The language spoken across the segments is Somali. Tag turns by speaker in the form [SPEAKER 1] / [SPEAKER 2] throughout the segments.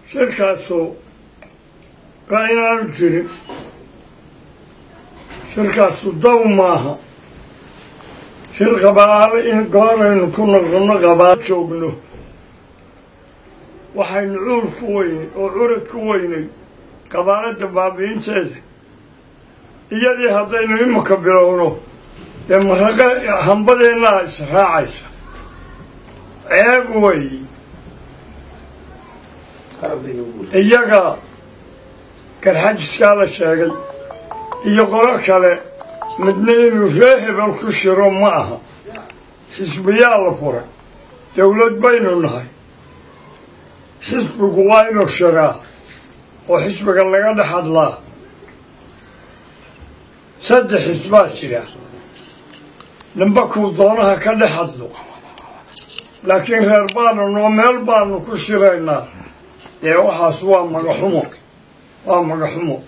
[SPEAKER 1] shirkaasu waa inaanu jirin shirkaasu daw maaha shir qabaalo in gooraynu ku noqono qabaal joogno waxaynu cuur ku weynay oo curad ku weynay qabaalada baabiinteeda iyadii haddaynu imika bilowno dee maraqa hambadeennaa israacaysa ceeb weeye iyaga garxajiskaa la sheegay iyo qolo kale midna inuu ree hebel ku shiro ma aha xisbiyaa la furay dowlad baynu nahay xisbigu waa inuu shiraa oo xisbiga laga dhex hadlaa saddex xisbaa jira ninba kuu doonaha ka dhex hadlo laakiin reer baanu noo meel baanu ku shiraynaa dee waxaas waa magaxumo waa magaxumo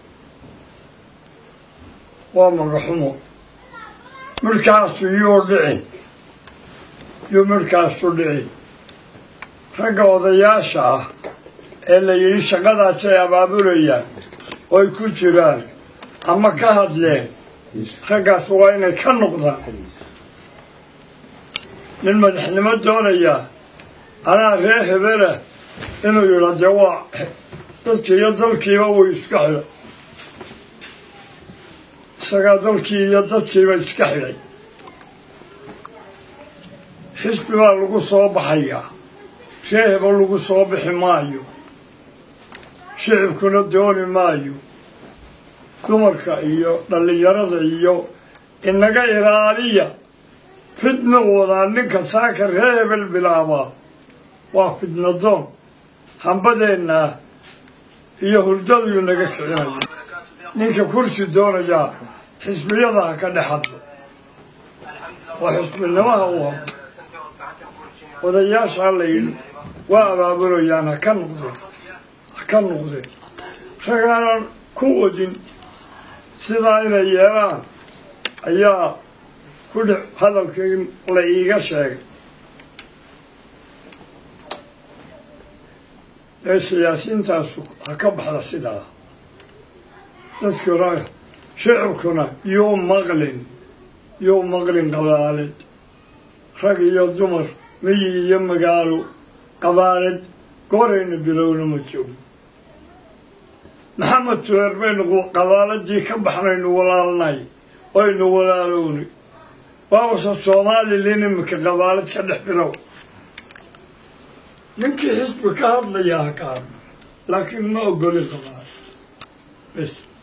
[SPEAKER 1] waa magaxumo midhkaasu yuu dhicin yuu midhkaasu dhicin ragga odayaasha ah ee la yidhi shaqadaas ay abaabulayaan oy ku jiraan ama ka hadleen raggaas waa inay ka noqdaan nin madaxnimo doonayaa anaa ree hebela inuu yidha dee waa dadkii iyo dalkiiba wuu iska xidhay isagaa dalkii iyo dadkiiba iska xidhay xisbi baa lagu soo baxayaa ree hebel lagu soo bixi maayo shicibkuna dooni maayo dumarka iyo dhallinyarada iyo inaga ilaaliya fidna wadaa ninka saaka ree hebel bilaabaa waa fidnadoon hambadeennaa iyo hurdaduu naga kicinaya ninka kursi doonayaa xisbiyada ha ka dhex hadlo oo xisbinimaha u hadlo odayaashaa la yidhi waa abaabulayaan ha ka noqdeen ha ka noqdeen ragaanan ku wadin sidaa inay yeelaan ayaa ku dhex hadalkii la iiga sheegay ee siyaasiintaasu ha ka baxda sidaa dadkuna shicibkuna yuu maqlin yuu maqlin qabaaled rag iyo dumar miyi iyo magaalo qabaaled goorayna bilowna ma joogo maxamed suweer baynu qabaaladii ka baxnaynu walaalnay oynu walaalownay waawase soomaalilin imika qabaalad ka dhex bilow ninkii xisbi ka hadlayaa ha ka hadlo laakiin ma ogolin qabaalad bes